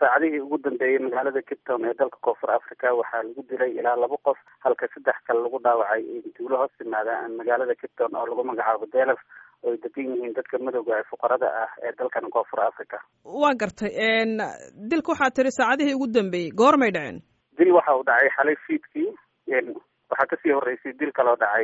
saacadihii ugu dambeeyey magaalada cape town ee dalka koonfur africa waxaa lagu dilay ilaa laba qof halka saddex kale lagu dhaawacay duulo hoos timaada magaalada cape town oo lagu magacaabo delef oo ay degan yihiin dadka madowga ee fuqarada ah ee dalkan koonfur africa waa gartay dilka waxaa tiri saacadihii ugu dambeeyey goormay dhaceen dil waxa uu dhacay xalay fiidkii waxaa kasii horeysay dil kaloo dhacay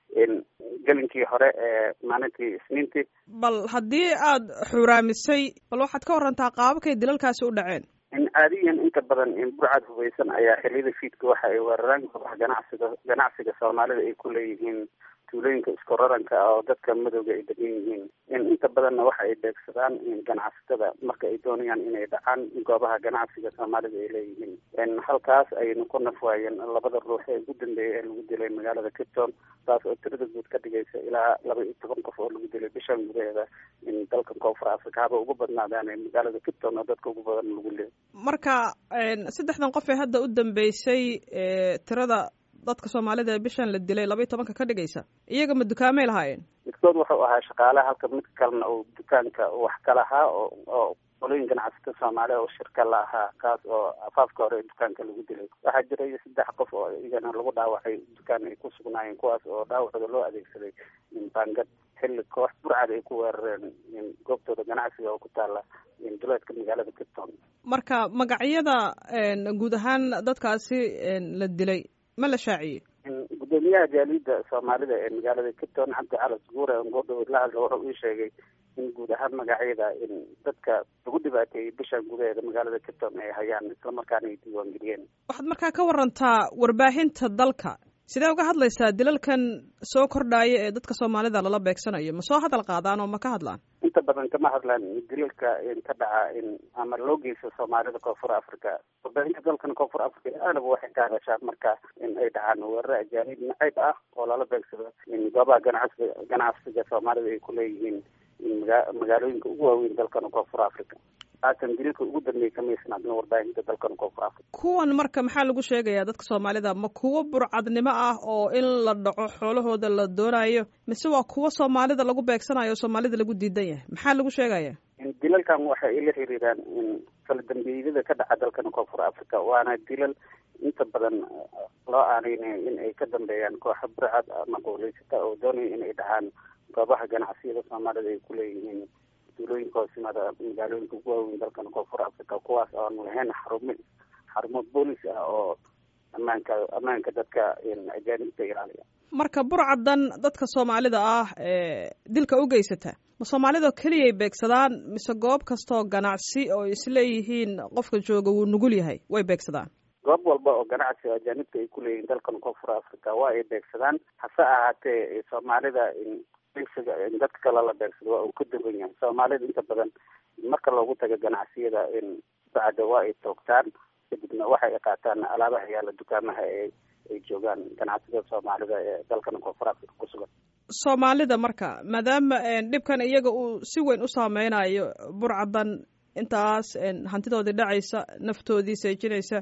gelinkii hore ee maalintii isniintii bal haddii aad xuraamisay bal waxaad ka warantaa qaababkay dilalkaasi u dhaceen caadiyan inta badan burcad hubeysan ayaa xiliyada fiidka waxa ay weeraraan goobaha ganacsiga ganacsiga soomaalida ay ku leeyihiin tuulooyinka isku raranka oo dadka madowga ay degan yihiin inta badanna waxa ay beegsadaan ganacsatada marka ay doonayaan inay dhacaan goobaha ganacsiga soomaalida ay leeyihiin halkaas ayaynu ku nafwaayeen labada ruux ee ugu dambeeyay ee lagu dilay magaalada cape town taas oo tirada guud ka dhigaysa ilaa laba iyo toban qof oo lagu dilay bishan gudaheeda in dalkan koonfur africa haba ugu badnaadaan magaalada cape town oo dadka ugu badan lagu leeyay marka saddexdan qof ee hadda u dambeysay tirada dadka soomaalida ee bishan la dilay laba iyo tobanka ka dhigaysa iyaga ma dukaamay lahaayeen midkood wuxuu ahaa shaqaale halka mid kalena uu dukaanka wax ka lahaa oo oo qolooyin ganacsata soomaaliya oo shirka la ahaa kaas oo afaafka hore dukaanka lagu dilay waxaa jiray saddex qof oo iyagana lagu dhaawacay dukaan ay ku sugnaayeen kuwaas oo dhaawacooda loo adeegsaday baangad xilli koox burcad ay ku weerareen goobtooda ganacsiga oo ku taala duleedka magaalada cape town marka magacyada guud ahaan dadkaasi la dilay ma la shaaciyey gudoomiyaha jaaliyadda soomaalida ee magaalada cape town cabdi calas guure ngoodhow la hadla wuxuu ii sheegay in guud ahaan magacyada in dadka lagu dhibaateeyey bishan gudaheeda magaalada cape town ay hayaan islamarkaana ay diiwaangeliyeen waxaad markaa ka warantaa warbaahinta dalka sidee uga hadlaysaa dilalkan soo kordhaaya ee dadka soomaalida lala beegsanayo ma soo hadal qaadaan oo ma ka hadlaan inta badan kama hadlaan dilalka ka dhaca ama loo geysto soomaalida koonfur africa warbaahinta dalkan koonfur africa aalaba waxay ka hadashaan marka in ay dhacaan weeraro ajaanib nacayb ah oo lala beegsado goobaha ganacsiga ganacsiga soomaalida ay kuleeyihiin magaalooyinka ugu waaweyn dalkan koonfur africa haatan dililka ugu dambeeyay kamaysnaadna warbaahinta dalkan koonfur africa kuwan marka maxaa lagu sheegayaa dadka soomaalida ma kuwo burcadnimo ah oo in la dhaco xoolahooda la doonayo mise waa kuwo soomaalida lagu beegsanayo oo soomaalida lagu diidan yahay maxaa lagu sheegaya dilalkan waxa ay la xiriiraan kala dambeeyada ka dhaca dalkan koonfur africa waana dilal inta badan loo aaneynayo in ay ka dambeeyaan kooxa burcad ama qowleysata oo doonaya in ay dhacaan goobaha ganacsiyada soomaalida ay kuleeyihiin duulooyinka hoosyimaada magaalooyinka ugu waaweyn dalkan koonfur africa kuwaas oan lahayn xarumo xarumo boolis ah oo ammaanka ammaanka dadka ajaanibta ilaaliya marka burcadan dadka soomaalida ah ee dilka u geysata ma soomaalida keliyay beegsadaan mise goob kastoo ganacsi oo isleeyihiin qofka jooga wuu nugul yahay way beegsadaan goob walba oo ganacsi oo ajaanibta ay kuleeyihiin dalkan koonfur africa waa ay beegsadaan hase ahaatee soomaalida dadka kale la beegsado waa uu ka duwan yahay soomaalida inta badan marka loogu tago ganacsiyada bacda waa ay toogtaan kadibna waxay qaataan alaabaha yaala dukaamaha ee ay joogaan ganacsiyada soomaalida ee dalkan koonfur africa ku sugan soomaalida marka maadaama dhibkan iyaga uu si weyn u saameynayo burcadan intaas hantidoodii dhacaysa naftoodii seejinaysa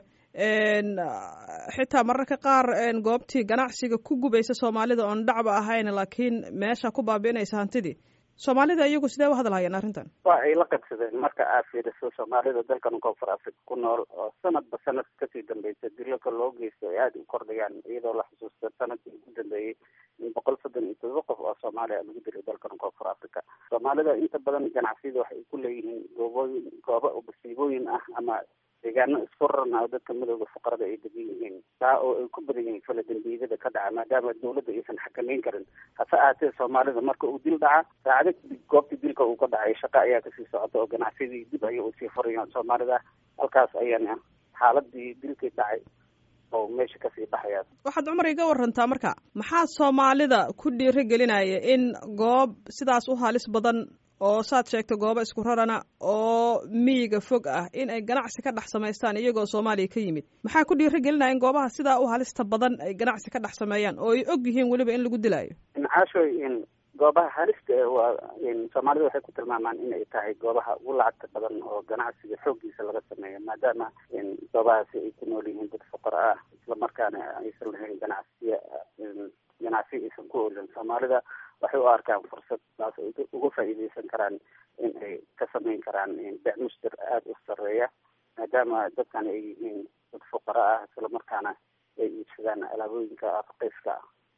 xitaa mararka qaar goobtii ganacsiga ku gubaysa soomaalida oon dhacba ahayn laakiin meesha ku baabi'inaysa hantidii soomaalida iyagu sidee u hadlahayaan arrintan waa ay la qabsadeen marka aad fiiriso soomaalida dalkan koonfur africa ku nool oo sanadba sanad kasii dambeysa dilalka loo geysto ay aada u kordhayaan iyadoo la xusuusta sanadkii ugu dambeeyey in boqol soddon iyo todoba qof oo soomaaliya lagu dilay dalkan koonfur africa soomaalida inta badan ganacsiyada waxay ku leeyihiin goobooyin goobo masiibooyin ah ama deegaano isku raran oo dadka madowda fuqarada ay degan yihiin taa oo ay ku badan yihiin fala dembiyada ka dhaca maadaama dawladda aysan xakameyn karin hase ahaatee soomaalida marka uu dil dhaca saacado kadib goobtii dilka uu ka dhacay shaqo ayaa kasii socota oo ganacsiyadii dib ayay usii furayaan soomaalida halkaas ayaana xaaladii dilkii dhacay oo meesha kasii baxaya waxaad cumar iga warantaa marka maxaa soomaalida ku dhiiri gelinaya in goob sidaas u halis badan oo saad sheegta goobo isku rarana oo miyiga fog ah in ay ganacsi ka dhex samaystaan iyagoo soomaaliya ka yimid maxaa ku dhiiri gelinaya in goobaha sidaa u halista badan ay ganacsi ka dhex sameeyaan oo ay og yihiin weliba in lagu dilaayo caashoy goobaha halista waa soomaalida waxay ku tilmaamaan in ay tahay goobaha ugu lacagta badan oo ganacsiga xooggiisa laga sameeyo maadaama goobahaasi ay ku nool yihiin dad fuqara ah islamarkaana aysan lahayn ganacsiya ganacsi aysan ku olin soomaalida waxay u arkaan fursad taas ay uga faa'iideysan karaan in ay ka sameyn karaan becmuster aada u sareeya maadaama dadkan ay yihiin dad fuqara ah islamarkaana ay iibsadaan alaabooyinka raqiiska ah